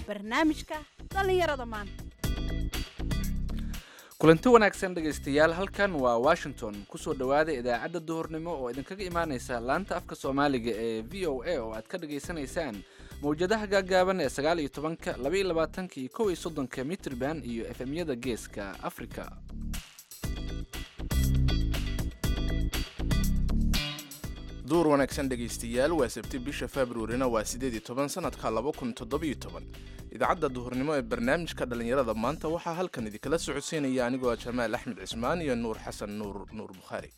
barnaamijka dhallinyarada maanta kulanti wanaagsan dhegaystayaal halkan waa washington kusoo dhowaada idaacadda duhurnimo oo idinkaga imaaneysa laanta afka soomaaliga ee v o a oo aad ka dhagaysanaysaan mawjadaha gaagaaban ee sagaal iyo tobanka laba iyo labaatanka iyo kow iyo soddonka mitrban iyo efemyada geeska africa duur wanaagsan dhegaystayaal waa sabti bisha februarina waa siddeed iyo toban sanadka laba kun toddobiyo toban idaacadda duhurnimo ee barnaamijka dhallinyarada maanta waxaa halkan idinkala socodsiinaya anigoo jamaal axmed cismaan iyo nuur xasan nuur nuur bukhaari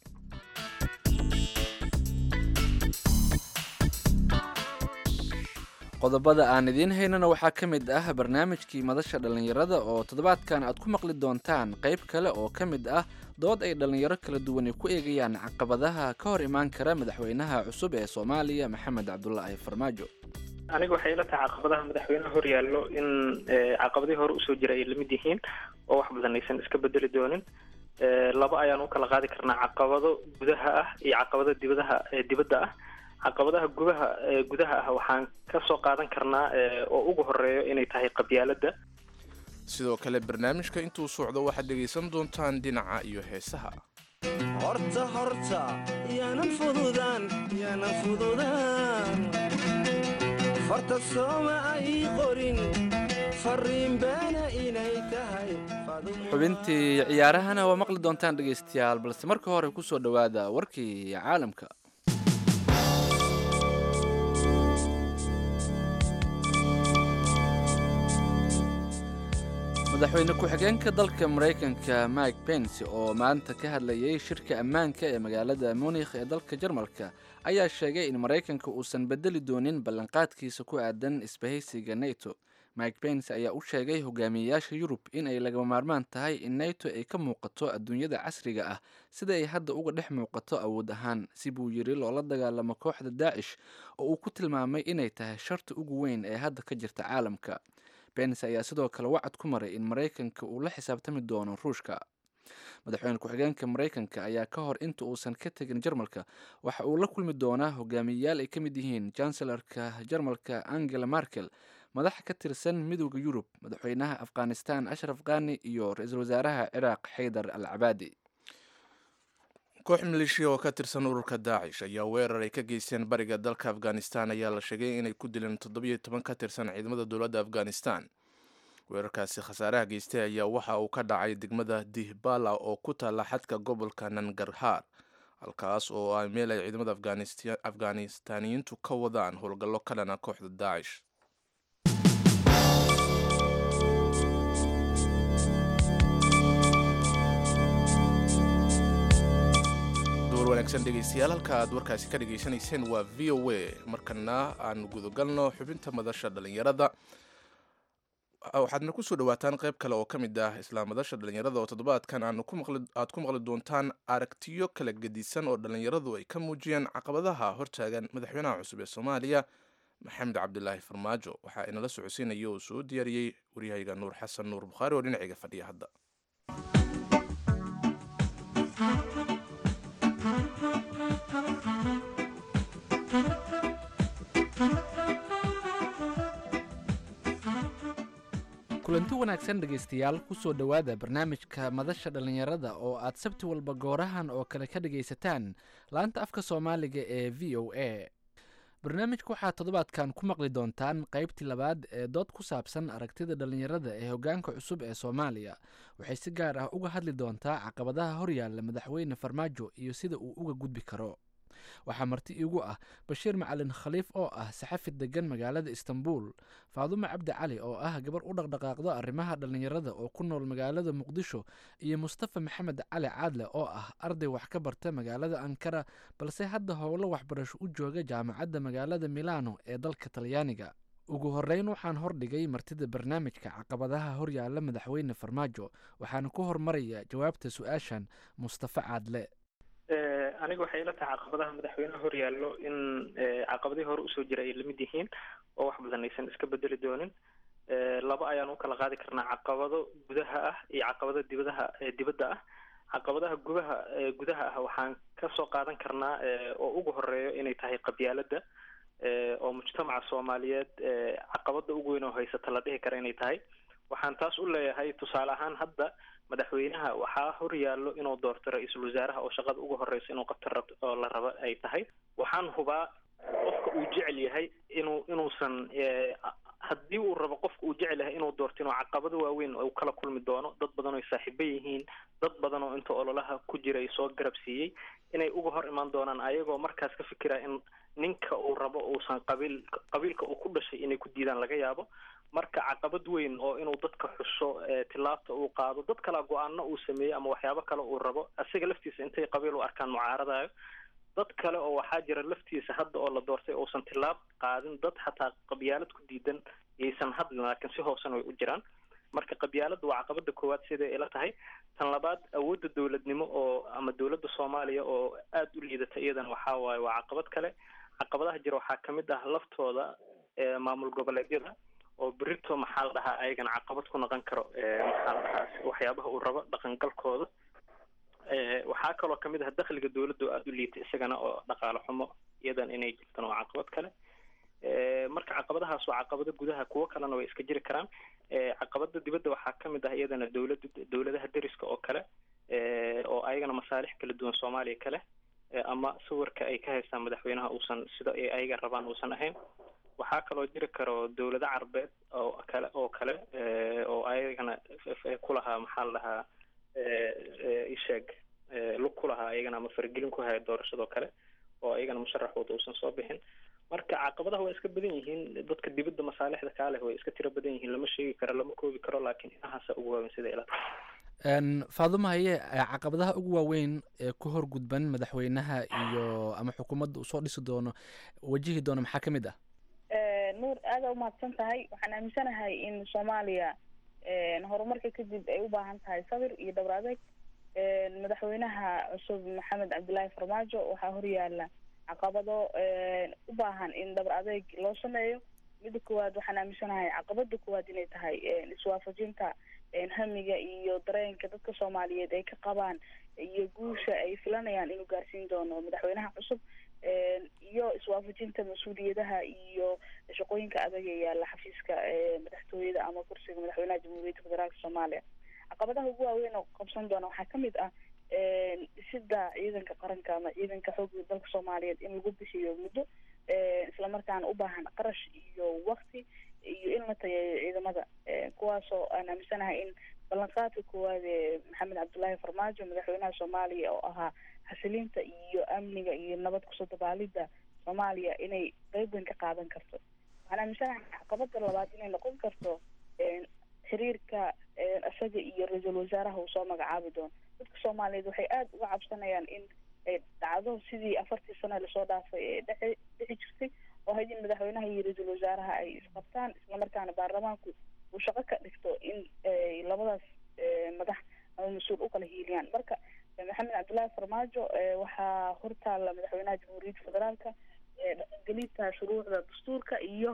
qodobada aan idiin haynana waxaa ka mid ah barnaamijkii madasha dhallinyarada oo toddobaadkan aad ku maqli doontaan qayb kale oo ka mid ah dood ay dhallinyaro kala duwani ku eegayaan caqabadaha ka hor imaan kara madaxweynaha cusub ee soomaaliya maxamed cabdulaahi farmaajo aniga waxay ila tahay caqabadaha madaxweyneha hor yaallo in caqabadihii hore usoo jira ay lamid yihiin oo wax badan aysan iska bedeli doonin laba ayaan u kala qaadi karnaa caqabado gudaha ah iyo caqabado dibadaha dibadda ah caqabadaha gudaha gudaha ah waxaan ka soo qaadan karnaa oo ugu horeeyo inay tahay qabyaaladda sidoo kale barnaamijka intuu socdo waxaad dhegaysan doontaan dhinaca iyo heesaha horta horta yaanan fududaan yaanan fududaan farta sooma ay qorin fariin beena inay tahay xubintii ciyaarahana waa maqli doontaan dhegaystayaal balse marka hore kusoo dhowaada warkii caalamka madaxweyne ku-xigeenka dalka maraykanka mike pence oo maanta ka hadlayay shirka ammaanka ee magaalada munikh ee dalka jarmalka ayaa sheegay in maraykanka uusan bedeli doonin ballanqaadkiisa ku aadan isbahaysiga neto mike pence ayaa u sheegay hogaamiyeyaasha yurub in ay lagama maarmaan tahay in neto ay ka muuqato adduunyada casriga ah sida ay hadda uga dhex muuqato awood ahaan si buu yidhi loola dagaalamo kooxda daacish oo uu ku tilmaamay inay tahay sharta ugu weyn ee hadda ka jirta caalamka bens ayaa sidoo kale wacad ku maray in maraykanka uu la xisaabtami doono ruushka madaxweyne ku-xigeenka maraykanka ayaa ka hor inta uusan ka tegin jarmalka waxa uu la kulmi doonaa hogaamiyeyaal ay ka mid yihiin chancellarka jarmalka angela markel madax ka tirsan midooda yurub madaxweynaha afghanistan ashraf khani iyo ra-iisul wasaaraha ciraaq xaydar al cabaadi koox maleeshiya oo ka tirsan ururka daacish ayaa weerar ay ka geysteen bariga dalka afghanistan ayaa la sheegay inay ku dileen toddobiyo toban ka tirsan ciidamada dowladda afghanistan weerarkaasi khasaaraha geystay ayaa waxa uu ka dhacay degmada dihbala oo ku taalla xadka gobolka nangarhaar halkaas oo ah meel ay ciidamada afghanistaaniyiintu ka wadaan howlgallo ka dhana kooxda daacish wanaagsan dhegaystayaal halka aad warkaasi ka dhegaysanayseen waa v o a markana aan gudagalno xubinta madasha dhallinyarada waxaadna kusoo dhawaataan qayb kale oo ka mid ah isla madasha dhallinyarada oo toddobaadkan aad ku maqli doontaan aragtiyo kala gedisan oo dhallinyaradu ay ka muujiyeen caqabadaha hortaagan madaxweynaha cusub ee soomaaliya maxamed cabdilaahi farmaajo waxaa inala socodsiinaya oo soo diyaariyey waryahayga nuur xasan nuur bukhaari oo dhinaciga fadhiya hadda kulanti wanaagsan dhegaystayaal kusoo dhowaada barnaamijka madasha dhallinyarada oo aad sabti walba goorahan oo kale ka dhagaysataan laanta afka soomaaliga ee v o a barnaamijka waxaad toddobaadkan ku maqli doontaan qaybtii labaad ee dood ku saabsan aragtida dhallinyarada ee hoggaanka cusub ee soomaaliya waxay si gaar ah uga hadli doontaa caqabadaha horyaalla madaxweyne farmaajo iyo sida uu uga gudbi karo waxaa marti iigu ah bashiir macalin khaliif oo ah saxafi degan magaalada istanbul faadumo cabdi cali oo ah gabar u dhaqdhaqaaqdo arrimaha dhallinyarada oo ku nool magaalada muqdisho iyo mustafa maxamed cali caadle oo ah arday wax ka barta magaalada ankara balse hadda howlo waxbarasho u jooga jaamacadda magaalada milano ee dalka talyaaniga ugu horeyn waxaan hordhigay martida barnaamijka caqabadaha horyaalla madaxweyne farmaajo waxaana ku hormaraya jawaabta su-aashan mustafa caadle aniga waxay ila tahay caqabadaha madaxweyneha hor yaallo in caqabadihii hore usoo jira ay lamid yihiin oo wax badan aysan iska bedeli doonin laba ayaan u kala qaadi karnaa caqabado gudaha ah iyo caqabado dibadaha dibadda ah caqabadaha gudaha gudaha ah waxaan ka soo qaadan karnaa oo ugu horeeyo inay tahay qabyaaladda oo mujtamaca soomaaliyeed caqabada ugu weyn oo haysata la dhihi kara inay tahay waxaan taas u leeyahay tusaale ahaan hadda madaxweynaha waxaa hor yaallo inuu doorto ra-iisul wasaaraha oo shaqada ugu horeysa inuu qabta rab oo la rabo ay tahay waxaan hubaa qofka uu jecel yahay inuu inuusan haddii uu rabo qofka uu jecel yahay inuu doorto inuu caqabado waaweyn uu kala kulmi doono dad badan oo saaxiibo yihiin dad badan oo inta ololaha ku jiray soo garab siiyey inay uga hor imaan doonaan ayagoo markaas ka fikira in ninka uu rabo uusan qabiil qabiilka uu ku dhashay inay ku diidaan laga yaabo marka caqabad weyn oo inuu dadka xuso tilaabta uu qaado dad kala go-aano uu sameeyo ama waxyaabo kale uu rabo asiga laftiisa intay qabiil u arkaan mucaaradayo dad kale oo waxaa jira laftiisa hadda oo la doortay uusan tilaab qaadin dad xataa qabyaalad ku diidan yaysan hadlin laakiin si hoosena way u jiraan marka qabyaaladda waa caqabada koowaad siday ila tahay tan labaad awoodda dowladnimo oo ama dowladda soomaaliya oo aada u liidata iyadana waxaa waaye waa caqabad kale caqabadaha jira waxaa kamid ah laftooda maamul goboleedyada oo berito maxaa la dhahaa ayagana caqabad ku noqon karo maxaa la dhahaa waxyaabaha uu rabo dhaqangalkooda waxaa kaloo kamid ah dakhliga dowladda oo aada u liita isagana oo dhaqaale xumo iyadan inay jirtaan waa caqabad kale marka caqabadahaas waa caqabado gudaha kuwo kalena way iska jiri karaan caqabada dibadda waxaa kamid ah iyadana dowlada dowladaha deriska oo kale oo ayagana masaalix kala duwan soomaaliya kale ama sawirka ay ka haystaan madaxweynaha uusan sida ay ayaga rabaan uusan ahayn waxaa kaloo jiri karo dowlado carbeed oo kale oo kale oo ayagana kulahaa maxaa la dhahaa isheeg lug ku lahaa ayagana ama faragelin ku haya doorashadoo kale oo ayagana musharaxooda uusan soo bixin marka caqabadaha waa iska badan yihiin dadka dibadda masaalixda kaa leh way iska tiro badan yihiin lama sheegi karo lama koobi karo laakiin inahaasa ugu waaweyn sida ila tahay faaduma haye caqabadaha ugu waaweyn ee ku hor gudban madaxweynaha iyo ama xukuumadda uu soo dhisi doono wajihi doono maxaa kamid ah nuur aada umahadsan tahay waxaan aaminsanahay in soomaaliya horumarka kadib ay u baahan tahay sabir iyo dhabar adeeg madaxweynaha cusub maxamed cabdillaahi farmaajo waxaa horyaala caqabado u baahan in dhabar adeeg loo sameeyo midda koowaad waxaan aaminsanahay caqabada koowaad inay tahay iswaafajinta hamiga iyo dareenka dadka soomaaliyeed ay ka qabaan iyo guusha ay filanayaan inuu gaarsiin doono madaxweynaha cusub iyo iswaafajinta mas-uuliyadaha iyo shaqooyinka adag ee yaalla xafiiska madaxtooyada ama kursiga madaxweynaha jamhuuriyadda federaalka soomaaliya caqabadaha ugu waaweyn oo qabsan doona waxaa kamid ah dhisida ciidanka qaranka ama ciidanka xoogga dalka soomaaliyeed in lagu bixiyo muddo islamarkaana u baahan qarash iyo wakti iyo in la tayeeyo ciidamada kuwaasoo aan aaminsanahay in ballanqaadka koowaad ee maxamed cabdullaahi farmaajo madaxweynaha soomaaliya oo ahaa xasilinta iyo amniga iyo nabad kusoo dabaalida soomaaliya inay qeyb weyn ka qaadan karto waxaan aaminsanahay caqabada labaad inay noqon karto xiriirka isaga iyo ra-iisul wasaaraha uu soo magacaabi doono dadka soomaaliyeed waxay aada uga cabsanayaan in ay dhacdo sidii afartii sano lasoo dhaafay ee dheci dhici jirtay oo hayd in madaxweynaha iyo ra-iisul wasaaraha ay isqabtaan islamarkaana baarlamaanku uu shaqo ka dhigto in labadaas madax ama mas-uul ukala hiiliyaan marka maxamed cabdullaahi farmaajo waxaa hortaalla madaxweynaha jamhuuriyadda federaalka dhaqangelinta shuruucda dastuurka iyo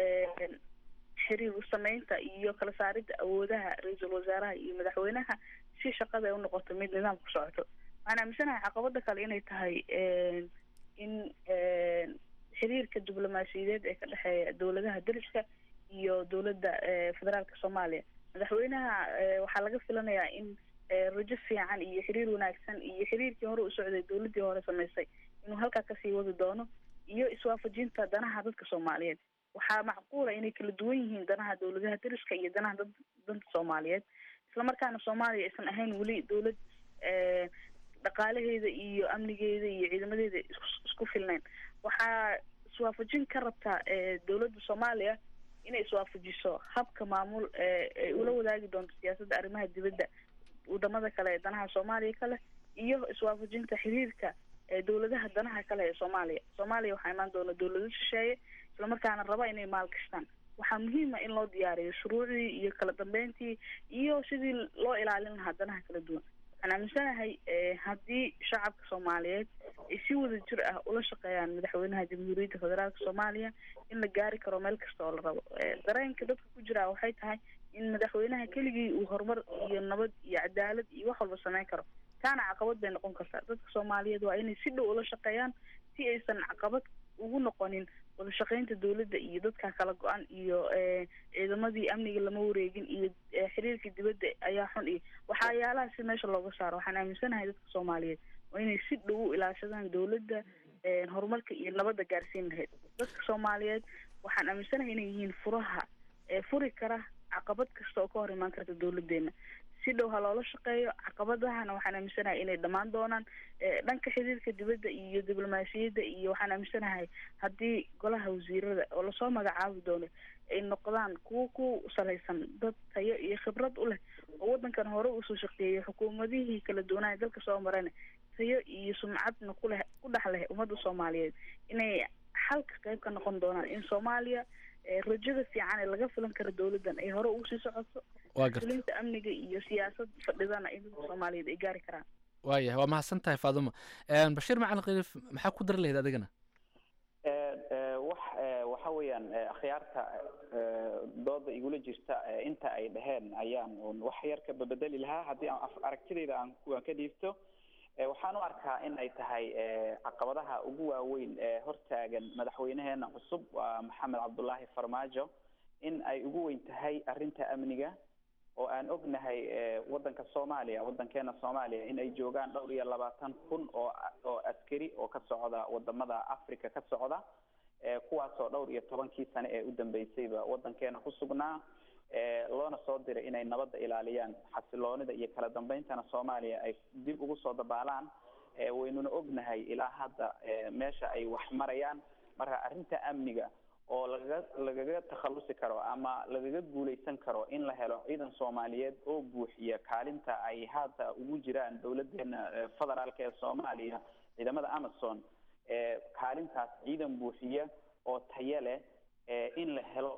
xiriir sameynta iyo kala saaridda awoodaha ra-iisul wasaaraha iyo madaxweynaha si shaqada ay unoqoto mid nidaam ku socoto waxaan aaminsanahay caqabada kale inay tahay in xiriirka diblomaasiyadeed ee ka dhexeeya dowladaha deriska iyo dowladda federaalka soomaaliya madaxweynaha waxaa laga filanayaa in rajo fiican iyo xiriir wanaagsan iyo xiriirkii hore u socday dowladdii hore samaysay inuu halkaa kasii wadi doono iyo iswaafajinta danaha dadka soomaaliyeed waxaa macquula inay kala duwan yihiin danaha dowladaha deriska iyo danaha dad danta soomaaliyeed islamarkaana soomaaliya aysan ahayn weli dowlad dhaqaalaheeda iyo amnigeeda iyo ciidamadeeda isku filnayn waxaa iswaafajin ka rabtaa dowladda soomaaliya inay iswaafajiso habka maamul ay ula wadaagi doonto siyaasadda arrimaha dibadda wadamada kale ee danaha soomaaliya kale iyo iswaafajinta xiriirka dowladaha danaha kale ee soomaaliya soomaaliya waxaa imaan doona dowlado shisheeye islamarkaana raba inay maalgashtaan waxaa muhiima in loo diyaariyo shuruucdii iyo kala dambeyntii iyo sidii loo ilaalin lahaa danaha kala duwan waxaan aaminsanahay haddii shacabka soomaaliyeed ay si wada jir ah ula shaqeeyaan madaxweynaha jamhuuriyadda federaalka soomaaliya in la gaari karo meel kasta oo la rabo dareenka dadka ku jira waxay tahay in madaxweynaha keligii uu horumar iyo nabad iyo cadaalad iyo wax walba sameyn karo taana caqabad bay noqon kartaa dadka soomaaliyeed waa inay si dhow ula shaqeeyaan si aysan caqabad ugu noqonin wadashaqeynta dowladda iyo dadka kala go-an iyo ciidamadii amniga lama wareegin iyo xiriirka dibadda ayaa xun iyo waxyaalaha si meesha looga saaro waxaan aaminsanahay dadka soomaaliyeed waa inay si dhow u ilaashadaan dowladda horumarka iyo nabadda gaarsiin lahayd dadka soomaaliyeed waxaan aaminsanahay inay yihiin furaha furi kara caqabad kasta oo ka hor imaan karta dowladeena si dhow ha loola shaqeeyo caqabadahana waxaan aaminsanahay inay dhammaan doonaan dhanka xiriirka dibadda iyo diblomaasiyadda iyo waxaan aaminsanahay haddii golaha wasiirada oo lasoo magacaabi doono ay noqdaan kuwo ku salaysan dad tayo iyo khibrad u leh oo wadankan hore usoo shaqeeyay xukuumadihii kala duwanaa dalka soo marayna tayo iyo sumcadna kuleh ku dhex leh ummadda soomaaliyeed inay xalka qayb ka noqon doonaan in soomaaliya rajada fiican ee laga filan karo dowladdan ay hore ugu sii socoto fulinta amniga iyo siyaasad fadhidana in dadka soomaaliyeed ay gaari karaan waayahay waa mahadsan tahay faaduma bashiir macalin khaliif maxaa ku dari lahayd adigana wax waxa weeyaan akhyaarta dooda igula jirta inta ay dhaheen ayaan un wax yar ka babedeli lahaa haddii aan aragtidayda aan aan ka dhiibto waxaan u arkaa in ay tahay caqabadaha ugu waaweyn ee hortaagan madaxweynaheena cusub waa maxamed cabdullaahi farmaajo in ay ugu weyn tahay arrinta amniga oo aan ognahay wadanka soomaaliya wadankeena soomaaliya in ay joogaan dhowr iyo labaatan kun oo oo askari oo ka socda wadamada africa ka socda kuwaasoo dhowr iyo tobankii sane ee u dambeysayba wadankeena ku sugnaa loona soo diray inay nabadda ilaaliyaan xasiloonida iyo kala dambeyntana soomaaliya ay dib ugu soo dabaalaan waynuna ognahay ilaa hadda meesha ay wax marayaan marka arrinta amniga oo lagaga lagaga takhalusi karo ama lagaga guuleysan karo in la helo ciidan soomaaliyeed oo buuxiya kaalinta ay hadda ugu jiraan dowladeena federaalka ee soomaaliya ciidamada amazon kaalintaas ciidan buuxiya oo tayo leh in la helo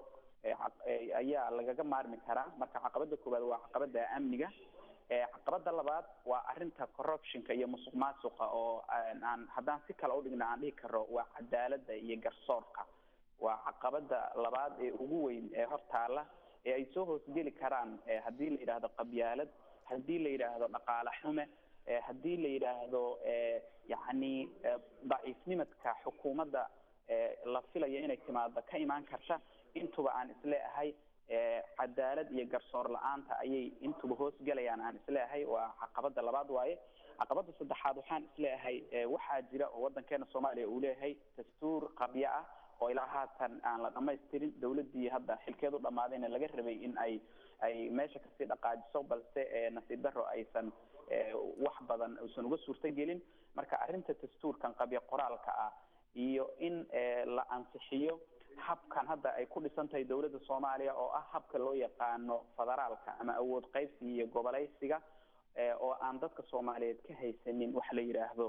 ayaa lagaga maarmi karaa marka caqabada koowaad waa caqabada amniga caqabada labaad waa arinta corruptionka iyo musuq maasuqa oo aan haddaan si kale udhigna aan dhihi karo waa cadaalada iyo garsoorka waa caqabada labaad ee ugu weyn ee hortaala ee ay soo hoosgeli karaan haddii la yidhaahdo qabyaalad haddii la yidhaahdo dhaqaale xume haddii la yidhaahdo yacni daciifnimadka xukuumadda la filayo inay timaado ka imaan karta intuba aan isleeahay cadaalad iyo garsoor la-aanta ayay intuba hoosgelayaan aan isleeahay waa caqabada labaad waaye caqabada saddexaad waxaan isleeahay waxaa jira oo wadankeena soomaaliya uu leeyahay dastuur qabyo ah oo ilaa haatan aan la dhamaystirin dowladii hadda xilkeedu dhamaadayna laga rabay in ay ay meesha kasii dhaqaajiso balse nasiib daro aysan wax badan uusan uga suurtagelin marka arrinta dastuurkan qabyo qoraalka ah iyo in la ansixiyo habkan hadda ay ku dhisan tahay dowladda soomaaliya oo ah habka loo yaqaano federaalka ama awood qaybsiga iyo goboleysiga oo aan dadka soomaaliyeed ka haysanin wax la yidhaahdo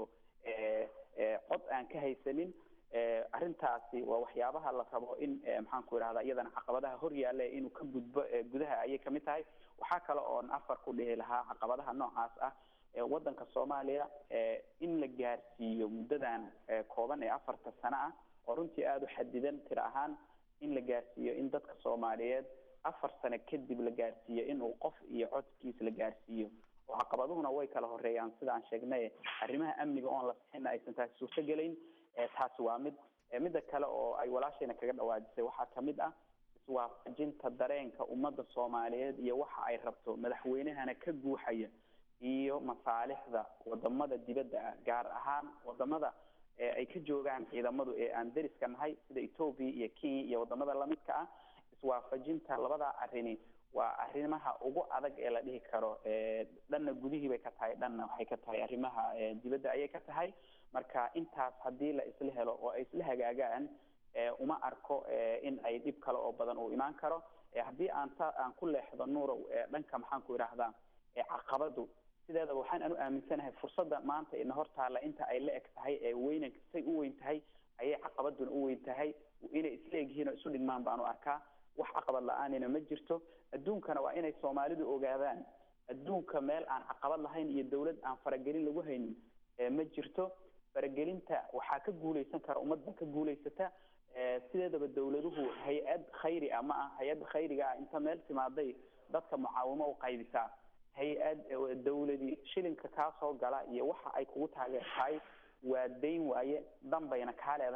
cod aan ka haysanin arrintaasi waa waxyaabaha la rabo in maxaan ku idhahda iyadana caqabadaha hor yaalla inuu ka gudbo gudaha ayay kamid tahay waxaa kale oon afar ku dhihi lahaa caqabadaha noocaas ah wadanka soomaaliya in la gaarsiiyo muddadan kooban ee afarta sano ah oo runtii aada u xadidan tiro ahaan in la gaarsiiyo in dadka soomaaliyeed afar sano kadib la gaarsiiyo inuu qof iyo codkiis la gaarsiiyo oo caqabaduhuna way kala horeeyaan sida aan sheegnay arrimaha amniga oon la sixina aysan taasi suurtogelayn taasi waa mid midda kale oo ay walaashayna kaga dhawaajisay waxaa kamid ah iswaafajinta dareenka ummadda soomaaliyeed iyo waxa ay rabto madaxweynahana ka guuxaya iyo masaalixda wadamada dibadda ah gaar ahaan wadamada ay ka joogaan ciidamadu ee aan deriska nahay sida ethoopia iyo kenya iyo wadamada lamidka ah iswaafajinta labadaa arrini waa arrimaha ugu adag ee la dhihi karo dhanna gudihii bay ka tahay dhanna waxay ka tahay arrimaha dibadda ayay ka tahay marka intaas haddii la isla helo oo ay isla hagaagaan uma arko in ay dhib kale oo badan uu imaan karo haddii aan sa aan ku leexdo nuurow dhanka maxaan ku idhaahdaa caqabadu sideedaba waxaan anu aaminsanahay fursadda maanta ina hortaalla inta ay la eg tahay ee weynan say u weyn tahay ayay caqabaduna u weyn tahay inay isla egyihiin oo isu dhigmaan baan u arkaa wax caqabad la-aanina ma jirto adduunkana waa inay soomaalidu ogaadaan adduunka meel aan caqabad lahayn iyo dawlad aan faragelin lagu haynin ma jirto faragelinta waxaa ka guuleysan kara ummadda ka guuleysata sideedaba dawladuhu hay-ad khayri ah ma ah hay-adda khayriga ah inta meel timaaday dadka mucaawimo u qaybisaa hay-ad dawladi shilinka kaa soo gala iyo waxa ay kugu taageertahay waa dayn waaye danbayna kaa leedahay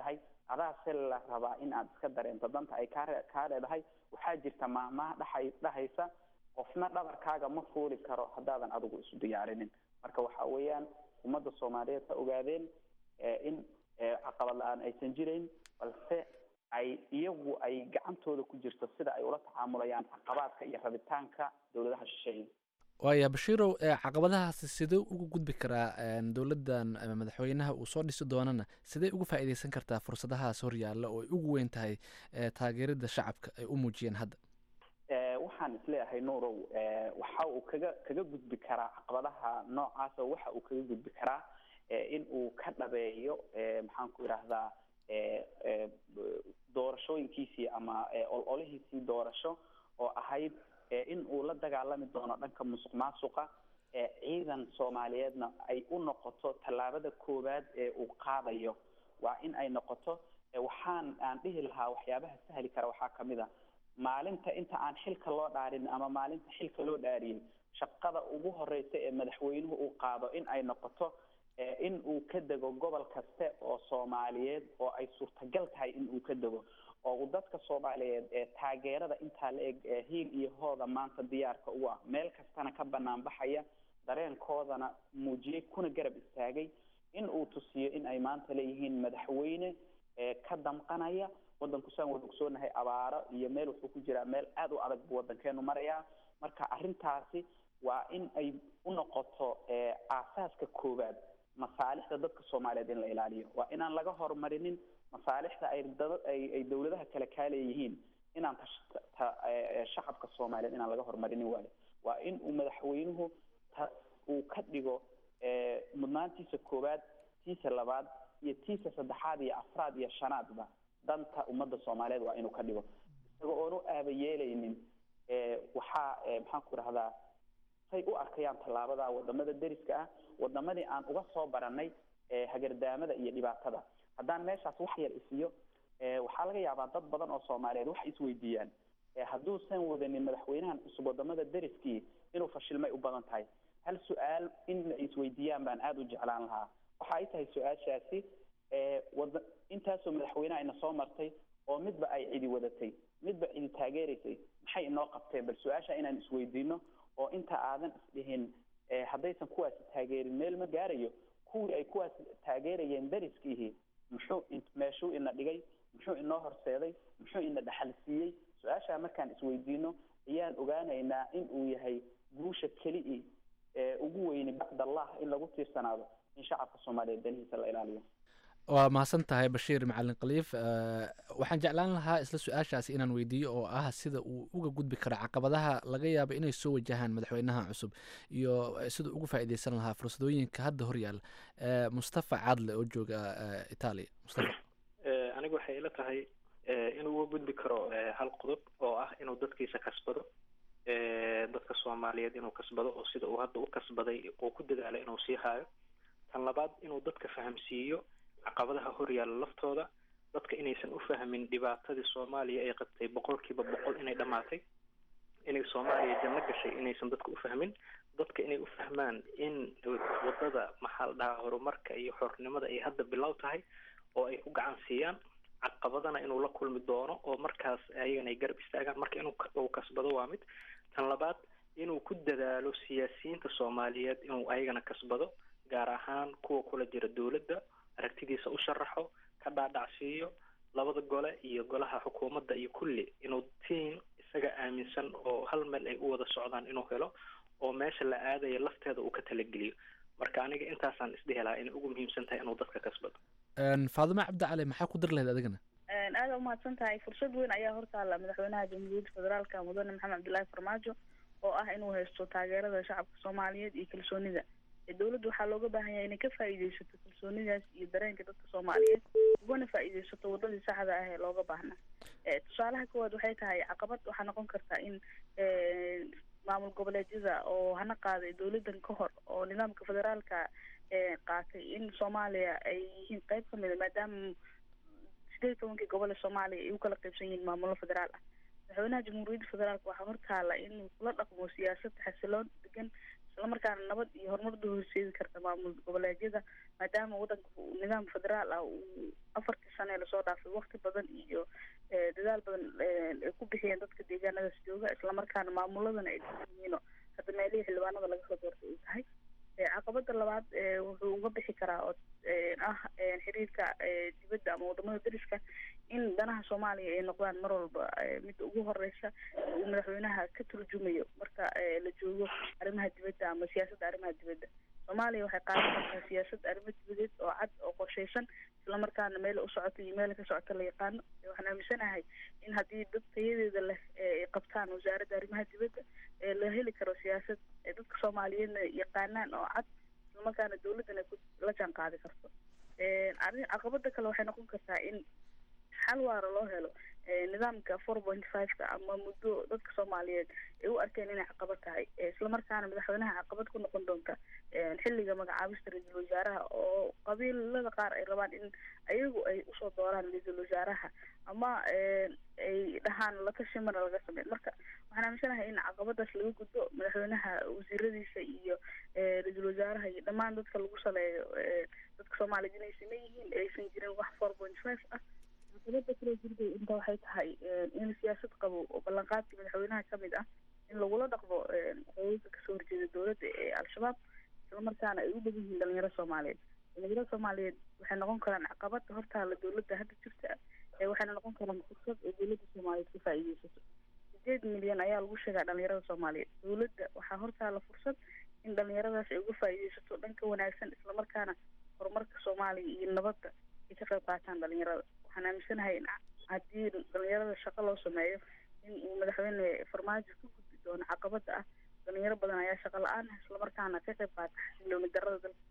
adaa se la rabaa in aad iska dareento danta ay kaa re- kaa leedahay waxaa jirta maamaha dhaxay dhahaysa qofna dhabarkaaga ma fuuli karo haddaadan adigu isu diyaarinin marka waxa weeyaan ummadda soomaaliyeed ha ogaadeen eh, in eh, caqabad la-aan aysan jirayn balse ay iyagu ay gacantooda ku jirto sida ay ula tacaamulayaan caqabaadka iyo rabitaanka dowladaha shisheeye waaya bashiirow ee caqabadahaasi sidee ugu gudbi karaa een, dowladdan ama madaxweynaha uu soo dhisi doonana sidee uga faa'iideysan kartaa fursadahaas horyaalla oo ay ugu weyn tahay ee, taageerada shacabka ay u muujiyeen hadda Eh, waxaan isleeyahay nuurow eh, waxa uu kaga kaga gudbi karaa caqabadaha noocaasa waxa uu kaga gudbi karaa eh, in uu ka dhabeeyo eh, maxaan ku idhaahdaa eh, eh, doorashooyinkiisii ama eh, ololihiisii doorasho oo ahayd eh, in uu la dagaalami doono dhanka musuq maasuqa eh, ciidan soomaaliyeedna ay u noqoto tallaabada koowaad ee uu qaadayo waa in ay noqoto eh, waxaan aan dhihi lahaa waxyaabaha sahli kara waxaa kamid a maalinta inta aan xilka loo dhaarin ama maalinta xilka loo dhaariyin shaqada ugu horeysa ee madaxweynuhu uu qaado in ay noqoto eh, in uu ka dego gobol kaste oo soomaaliyeed oo ay suurtagal tahay in uu ka dego oo uu dadka soomaaliyeed ee taageerada intaa la eg ee hiil iyo hooda maanta diyaarka u ah meel kastana ka banaan baxaya dareenkoodana muujiyey kuna garab istaagay in uu tusiyo in ay maanta leeyihiin madaxweyne ee ka damqanaya wadanku saan wada ogsoonahay abaaro iyo meel wuxuu ku jiraa meel aada u adag buu wadankeenu marayaa marka arrintaasi waa in ay u noqoto eh, aasaaska koowaad masaalixda dadka soomaaliyeed in la ilaaliyo waa inaan laga horumarinin masaalixda ay dada ay ay dowladaha kale kaa leeyihiin inaan tash- ta- eh, shacabka soomaaliyeed inaan laga horumarinin waayo waa in uu madaxweynuhu ta uu ka dhigo eh, mudnaantiisa koowaad tiisa labaad iyo tiisa saddexaad iyo afraad iyo shanaadba danta ummadda soomaaliyeed waa inuu ka dhigo isagoo oonu aaba yeelaynin eh, waxaa eh, maxaan ku idhahdaa say u arkayaan tallaabada wadamada deriska ah wadamadii aan uga soo baranay eh, hagardaamada iyo dhibaatada haddaan meeshaas wax yar isiyo eh, waxaa laga yaabaa dad badan oo soomaaliyeed waxay isweydiiyaan eh, hadduusan wadanin madaxweynahan cusub wadamada deriskii inuu fashilmay u badan tahay hal su-aal in ay isweydiiyaan baan aada u jeclaan lahaa waxa ay tahay su-aashaasi eh, wada intaasoo madaxweyneha ina soo martay oo midba ay cidi wadatay midba cidi taageeraysay maxay inoo qabteen bal su-aasha inaan isweydiino oo inta aadan isdhihin eh, haddaysan kuwaasi taageerin meel ma gaarayo kuwii ay kuwaas taageerayeen dariskiihii muxuu in- meeshuu ina dhigay muxuu inoo horseeday muxuu ina dhaxal siiyey su-aashaa markaan isweydiino ayaan ogaanaynaa in uu yahay guusha keli ee ugu weyni bacd allah in lagu tiirsanaado in shacabka soomaaliyeed danihiisa la ilaaliyo waa mahadsan tahay bashiir macalin khaliif Eh, waxaan jeclaan lahaa isla su-aashaasi inaan weydiiyo oo ah sida uu uga gudbi karo caqabadaha laga yaabo inay soo wajahaan madaxweynaha cusub iyo eh, siduu uga faa'iideysan lahaa fursadooyinka hadda horyaala Eh, mustafa caadle oo jooga eh, italia mustafa Eh, anigu waxay ila tahay eh, inuu uga gudbi karo eh, hal qodob oo ah inuu dadkiisa kasbado eh, dadka soomaaliyeed inuu kasbado oo sida uu hadda u kasbaday uu ku dadaalay inuu sii haayo tan labaad inuu dadka fahamsiiyo caqabadaha horyaala laftooda dadka inaysan u fahmin dhibaatadii soomaaliya ay qabtay boqolkiiba boqol inay dhammaatay inay soomaaliya janno gashay inaysan dadka u fahmin dadka inay u fahmaan in wadada maxaa la dhahaa horumarka iyo xornimada ay hadda bilow tahay oo ay ku gacan siiyaan caqabadana inuu la kulmi doono oo markaas ayagana ay garab istaagaan marka inuu ka- uu kasbado waa mid tan labaad inuu ku dadaalo siyaasiyiinta soomaaliyeed inuu ayagana kasbado gaar ahaan kuwa kula jira dowladda aragtidiisa u sharaxo ka dhaadhacsiiyo labada gole iyo golaha xukuumadda iyo kulli inuu tiim isaga aaminsan oo hal meel ay u wada socdaan inuu helo oo meesha la aadaya lafteeda uu ka talageliyo marka aniga intaasaan isdhihi lahaa inay ugu muhiimsan tahay inuu dadka kasbado En, faadimo cabdi cali maxaa ku dir lahayd adigana aada umahadsan tahay fursad weyn ayaa hortaala madaxweynaha jamhuuriyadda federaalka mudane maxamed cabdilaahi farmaajo oo ah inuu haysto taageerada shacabka soomaaliyeed iyo kalsoonida ee dowladda waxaa looga baahan yahay inay ka faa'iideysato kalsoonidaas iyo dareenka dadka soomaaliyeed ugana faa'iideysato wadadii saxda ah ee looga baahnaa Eh, tusaalaha koowaad waxay tahay caqabad waxaa noqon kartaa in eh, maamul goboleedyada oo hana qaaday dowladan ka hor oo nidaamka federaalka eh, qaatay in soomaaliya ay yihiin qayb ka mid a maadaama sideed iyo tobankii gobol ee soomaaliya ay u kala qaybsan yihiin maamulo federaal ah madaxweynaha jamhuuriyadda federaalka waxaa hortaala inuu kula dhaqmo siyaasad xasiloon degan islamarkaana nabad iyo horumar u horseedi karta maamul goboleedyada maadaama wadanka uu nidaam federaal ah uu afartii sane lasoo dhaafay wakti badan iyo dadaal badan ay ku bixiyeen dadka deegaanadaas jooga islamarkaana maamuladana ay yihiino hadda meelihii xildhibaanada laga soo doortay ay tahay caqabada labaad wuxuu uga bixi karaa oo ah xiriirka dibadda ama wadamada dariska in danaha soomaaliya ay noqdaan mar walba midda ugu horeysa uu madaxweynaha ka turjumayo marka la joogo arrimaha dibadda ama siyaasadda arrimaha dibadda soomaaliya waxay qaadan kartaa siyaasad arrimo dibadeed oo cad oo qorsheysan islamarkaana meel u socota iyo meel ka socota la yaqaano waxaan aaminsanahay in haddii dad tayadeeda leh ay qabtaan wasaaradda arrimaha dibadda la heli karo siyaasad dadka soomaaliyeedna yaqaanaan oo cad islamarkaana dawladdana la jaan qaadi karto arrin caqabada kale waxay noqon kartaa in xal waara loo helo nidaamka four point five-ka ama muddo dadka soomaaliyeed ay u arkeen inay caqabad tahay islamarkaana madaxweynaha caqabad ku noqon doonta xilliga magacaabista ra-iisul wasaaraha oo qabiilada qaar ay rabaan in ayagu ay usoo dooraan ra-iisul wasaaraha ama ay dhahaan latashi mana laga sameyn marka waxaan aaminsanahay in caqabadaas laga gudbo madaxweynaha wasiiradiisa iyo ra-iisul wasaaraha iyo dhammaan dadka lagu saleeyo dadka soomaaliyeed inay sameyn yihiin aysan jirin wax four point five ah caqabada kale jirday inta waxay tahay in siyaasad qabo oo ballanqaadkii madaxweynaha kamid ah in lagula dhaqmo xoogagga kasoo horjeeda dowladda ee al-shabaab islamarkaana ay u dhow yihiin dhalinyaro soomaaliyeed dhalinyaro soomaaliyeed waxay noqon karaan caqabada hortaala dowladda hadda jirta waxayna noqon karaan fursad oo dowladda soomaaliyeed ka faa'iideysato sideed milyan ayaa lagu sheegaa dhalinyarada soomaaliyeed dowladda waxaa hortaala fursad in dhalinyaradaas ay uga faa'iideysato dhanka wanaagsan islamarkaana horumarka soomaaliya iyo nabadda ay ka qayb qaataan dhalinyarada waxaan aaminsanahay in haddii dhalinyarada shaqo loo sameeyo in uu madaxweyne farmaajo ka gudbi doono caqabada ah dhalinyaro badan ayaa shaqo la-aan ah islamarkaana ka qayb qaata xasilooni darada dalka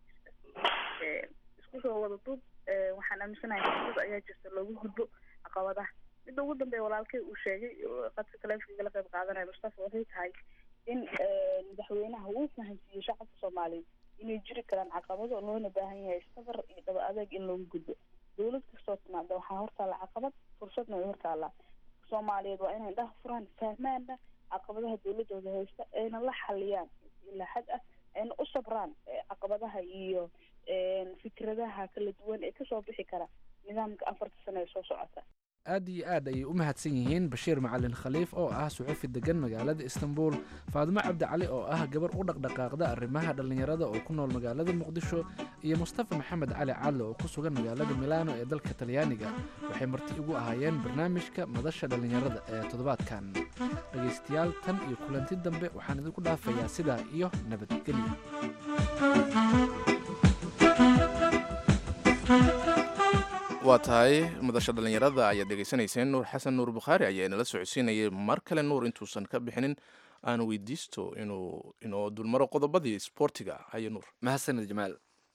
jirta isku soo wada duub waxaan aaminsanahay fursad ayaa jirta loogu gudbo caqabadaha midda ugu dambeeya walaalkay uu sheegay qadka taleefonka la qayb qaadanaya mustafa waxay tahay in madaxweynaha uu fahansiiyo shacabka soomaaliyeed inay jiri karaan caqabado loona baahan yahay sabar iyo dhaba adeeg in loogu gudbo dowlad kastoo timaada waxaa hortaalla caqabad fursadna way hortaallaa soomaaliyeed waa inay dhaha furaan fahmaana caqabadaha dowladooda haysta ayna la xaliyaan ilaa xad ah ayna u sabraan caqabadaha iyo fikradaha kala duwan ee kasoo bixi kara nidaamka afarta sano ee soo socota aad iyo aad ayay u mahadsan yihiin bashiir macalin khaliif oo ah suxufi degan magaalada istanbul faadimo cabdicali oo ah gabar u dhaqdhaqaaqda arrimaha dhallinyarada oo ku nool magaalada muqdisho iyo mustafa maxamed cali cadle oo ku sugan magaalada milaano ee dalka talyaaniga waxay marti ugu ahaayeen barnaamijka madasha dhallinyarada ee toddobaadkan dhegaystayaal tan iyo kulanti dambe waxaan idinku dhaafayaa sidaa iyo nabadgelyo waa tahay madasha dhallinyarada ayaad dhegaysanayseen nuur xasan nuur bukhaari ayaa inala socodsiinayay mar kale nuur intuusan ka bixinin aan weydiisto inuu inoo dulmaro qodobadii isboortiga haye nuur mahadsanid jamaal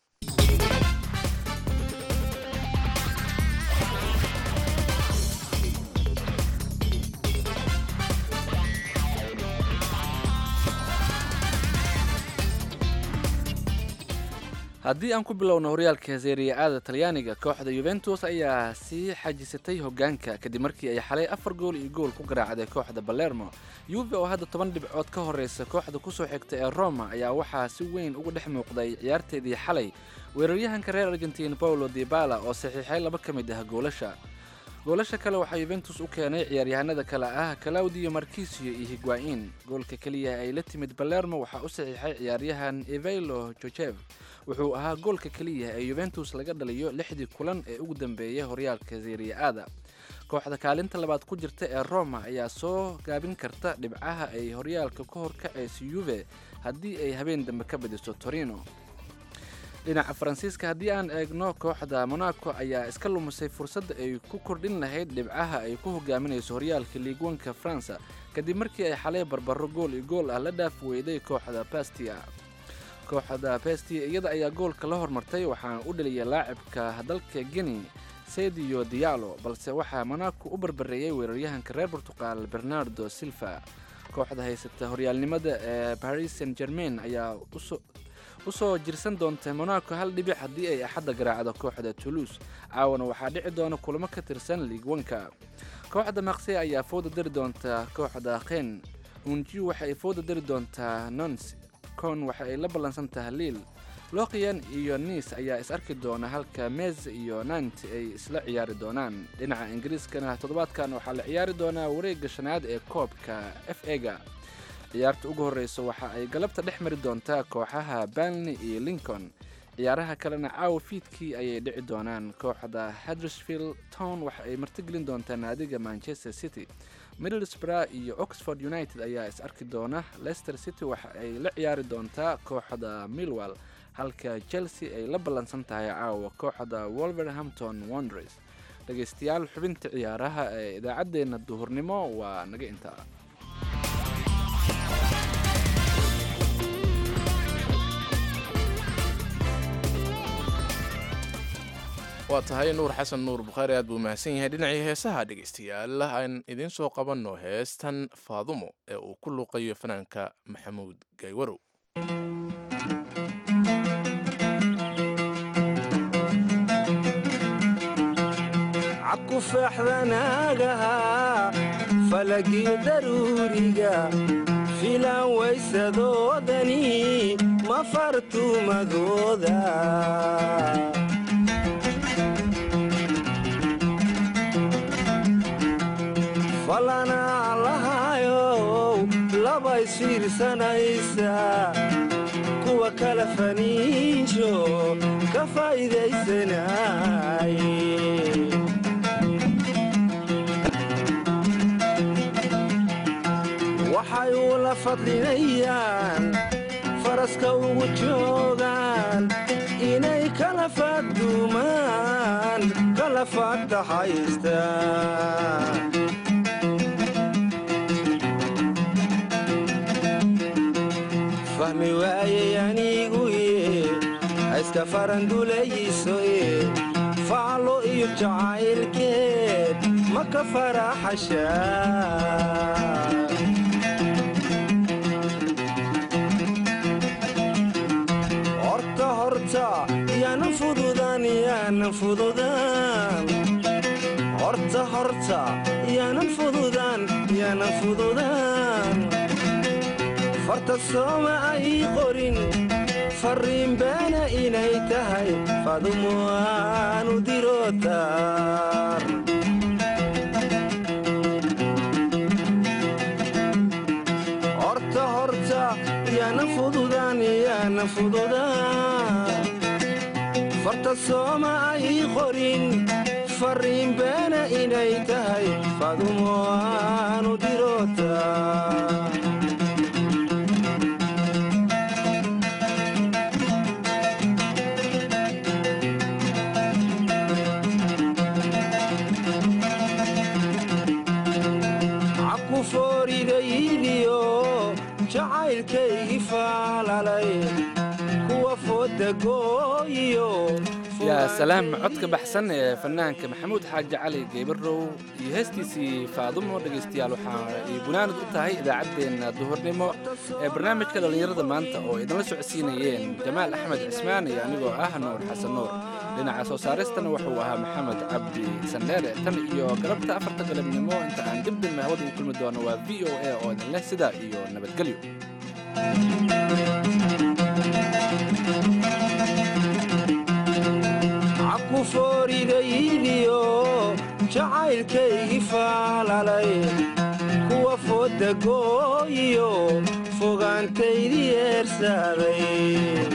haddii aan ku bilowno horyaalka seeriya aada talyaaniga kooxda yuventus ayaa sii xajisatay hogaanka kadib markii ay xalay afar gool iyo gool ku garaacday kooxda balermo yuve oo hadda toban dhibcood ka horeysa kooxda kusoo xigta ee roma ayaa waxaa si weyn uga dhex muuqday ciyaarteedii xalay weeraryahanka reer argentiin paulo dibala oo saxiixay laba ka mid ah goolasha goolasha kale waxaa yuventus u keenay ciyaaryahanada kale ah claudio markisio iyo higuain goolka keliya ay la timid balermo waxaa u saxiixay ciyaaryahan evelo jojev wuxuu ahaa goolka keliya ee yuventus laga dhaliyo lixdii kulan ee ugu dambeeyay horyaalka seeriya aada kooxda kaalinta labaad ku jirta ee roma ayaa soo gaabin karta dhibcaha ay horyaalka ka horkacaysa yuve haddii ay habeen dambe ka badiso torino dhinaca faransiiska haddii aan eegno kooxda monaco ayaa iska lumisay fursadda ay ku kordhin lahayd dhibcaha ay ku hogaaminayso horyaalka liigwanka faransa kadib markii ay xalay barbaro gool iyo gool ah la dhaaf weyday kooxda bastia kooxda bestia iyada ayaa goolka la hormartay waxaana u dhaliyay laacibka dalka guinea sediyo diallo balse waxaa monaco u barbareeyey weeraryahanka reer portugal bernardo silva kooxda haysata horyaalnimada ee paris saint germain ayaa usoo jirsan doonta monaco hal dhibic haddii ay axadda garaacdo kooxda toulouse caawana waxaa dhici doona kulamo ka tirsan liigwanka kooxda maqse ayaa fooda dari doonta kooxda khen unjiu waxa ay fooda dari doontaa nons con waxa ay la ballansan tahay liil loqian iyo niis ayaa is arki doona halka mez iyo nant ay isla ciyaari doonaan dhinaca ingiriiskana toddobaadkan waxaa la ciyaari doonaa wareegga shanaad ee koobka f ega ciyaarta ugu horreysa waxa ay galabta dhex mari doontaa kooxaha banley iyo lincoln ciyaaraha kalena caawa fiidkii ayay dhici doonaan kooxda huddersfield town waxa ay martigelin doontaa naadiga manchester city middlesbrough iyo oxford united ayaa is arki doona leicester city waxa ay la ciyaari doontaa kooxda millwall halka chelsea ay la ballansan tahay caawa kooxda wolverhampton wonders dhegaystayaal xubinta ciyaaraha ee idaacaddeenna duhurnimo waa naga intaa waa tahay nuur xasan nuur bukhaari aad buu mahadsan yahay dhinacii heesaha dhegaystayaal aan idiin soo qabanno heestan faadumo ee uu ku luuqayo fanaanka maxamuud gaywarow cabku feexdanaagaha falagii daruuriga filan waysadoodani ma fartumadooda falanaa lahayow laba isfiirsanaysa kuwa kala faniinsho ka faa'iidaysanay waxay ula fadlinayaan faraska ugu joogaan inay kala fadduumaan kala faagtaxaystaan fahmi waayey aniguye hayska farandulayso e faalo iyo jacaylkeed ma ka faraxashaa horta horta yaanan fududan yaanan fududan horta horta yaanan fududan yaanan fududan farta sooma ay qorin farriin beena inay tahay fadumo aanu dirotar horta horta yaanan fududan yaanan fududan farta sooma ay qorin farriin beena inay tahay fadumo aanu dirotar cabku fooridayidiyo jacaylkaygii faalalay kuwa foodagooyiyo yaa salaam codka baxsan ee fanaanka maxamuud xaaji cali geybarow iyo heestiisii faadumo dhegaystayaal waxaa ay gunaanad u tahay idaacaddeenna duhurnimo ee barnaamijka dhallinyarada maanta oo idinla socodsiinayeen jamaal axmed cismaan iyo anigoo ah nuur xasan nuur dhinaca soo saaristana wuxuu ahaa maxamed cabdi sandheere tan iyo galabta afarta galabnimo inta aan dibdib hawada u kulmi doono waa v o a oo idin leh sidaa iyo nabadgelyo cabku fooridayidiyo jacaylkaygii faalalay kuwa foodagooyiyo fogaantaydii eersaaday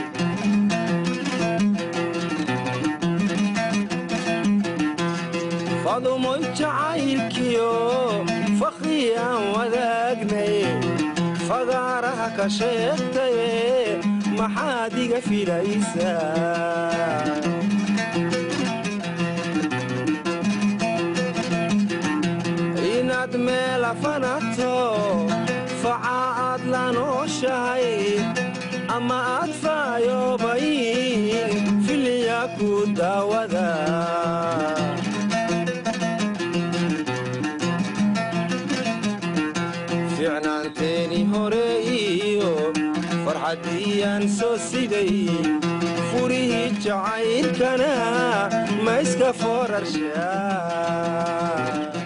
fadumoy jacaylkiyo fakhri aan wadaagnay fagaaraha ka sheegtaye maxaad iga filaysaa inaad meela fanato faca aad la nooshahay ama aad faayoobayn filiya ku daawada ficnaanteeni hore iyo farxaddiyaan soo siday furihii jacaylkana ma iska foorarshaa